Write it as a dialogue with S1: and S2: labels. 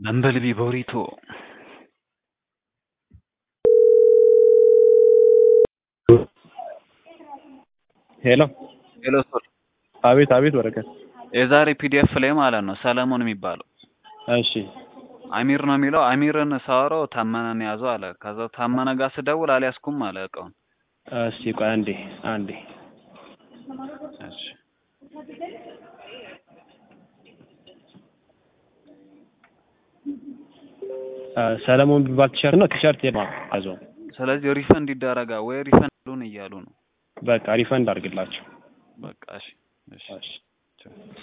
S1: Bumblebee burrito.
S2: ሄሎ
S1: ሄሎ ሶል
S2: አቤት አቤት በረከት
S1: የዛሬ ፒዲኤፍ ላይ ማለት ነው ሰለሞን የሚባለው
S2: እሺ
S1: አሚር ነው የሚለው አሚርን ሳወራው ታመነን ያዘው አለ። ከዛ ታመነ ጋር ስደውል አልያዝኩም አለ እቃውን።
S2: እስቲ ቆይ አንዴ አንዴ
S1: እሺ
S2: ሰለሞን ቢባል ቲሸርት ነው ቲሸርት አዘው
S1: ስለዚህ ሪፈንድ ይደረጋ ወይ ሪፈንድ ሉን እያሉ ነው።
S2: በቃ ሪፈንድ አድርግላቸው
S1: በቃ እሺ እሺ
S2: እሺ